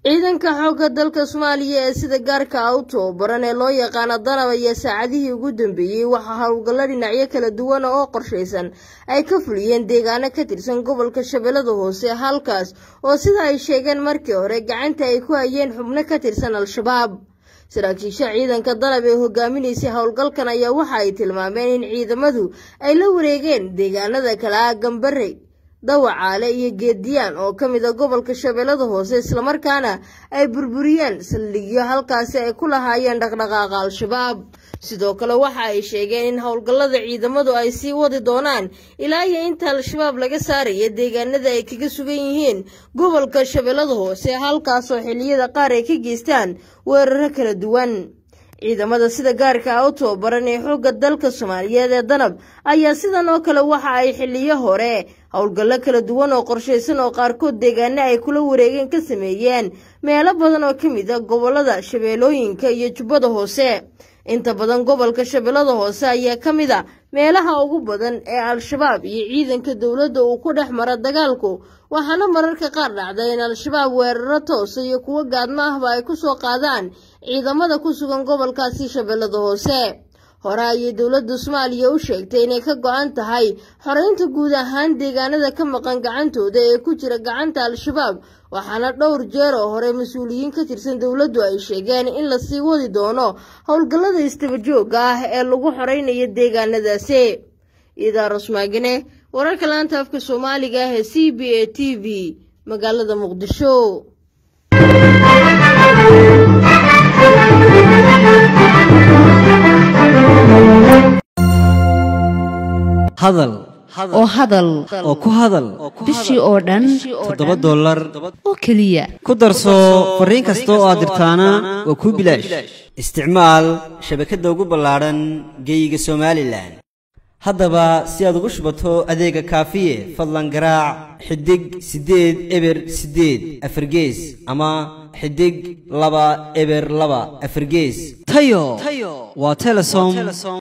ciidanka xoogga dalka soomaaliya ee sida gaarka ah u tababaran ee loo yaqaano danab ayaa saacadihii ugu dambeeyey waxaa howlgallo dhinacyo kala duwan oo qorshaysan ay ka fuliyeen deegaano ka tirsan gobolka shabeellada hoose halkaas oo sida ay sheegeen markii hore gacanta ay ku hayeen xubno ka tirsan al-shabaab saraakiisha ciidanka danab ee hogaaminaysay howlgalkan ayaa waxa ay tilmaameen in ciidamadu ay la wareegeen deegaanada kale ah gambare dawacaale iyo geediyaan oo ka mid a gobolka shabeellada hoose islamarkaana ay burburiyeen saldhigyo halkaasi ay ku lahaayeen dhaqdhaqaaqa al-shabaab sidoo kale waxa ay sheegeen in howlgallada ciidamadu ay sii wadi doonaan ilaa iyo inta al-shabaab laga saaraya deegaanada ay kaga sugan yihiin gobolka shabeellada hoose halkaasoo xilliyada qaar ay ka geystaan weeraro kala duwan ciidamada sida gaarka ah u tababaran ee xoogga dalka soomaaliyeed ee danab ayaa sidan oo kale waxa ay xiliyo hore howlgallo kala duwan oo qorshaysan oo qaarkood deegaano ay kula wareegeen ka sameeyeen meelo badan oo ka mid a gobolada shabeellooyinka iyo jubbada hoose inta badan gobolka shabeellada hoose ayaa ka mid a meelaha ugu badan ee al-shabaab iyo ciidanka dowladda uu ku dhex mara dagaalku waxaana mararka qaar dhacda in al-shabaab weeraro toosa iyo kuwo gaadmo ahba ay ku soo qaadaan ciidamada ku sugan gobolkaasi shabeellada hoose hore ayay dowladda soomaaliya u sheegtay inay ka go-an tahay xoreynta guud ahaan deegaanada ka maqan gacantooda ee ku jira gacanta al-shabaab waxaana dhowr jeer oo hore mas-uuliyiin ka tirsan dowladdu ay sheegeen in lasii wadi doono howlgallada istabajooga ah ee lagu xoreynayo deegaanadaasi idaar usmaagine wararka laanta afka soomaaliga ah ee c b a t v magaalada muqdisho hadal oo hadal oo ku hadal bishii oo dhan toddoba dollar oo keliya ku darso fariin kasta oo aad dirtaana waa kuu bilaash isticmaal shabakadda ugu ballaadhan geeyiga somalilan haddaba si aad ugu shubato adeega kaafiye fadlan garaac xidig siddeed eber siddeed afargees ama xidig laba eber laba afargees tayo waa telesom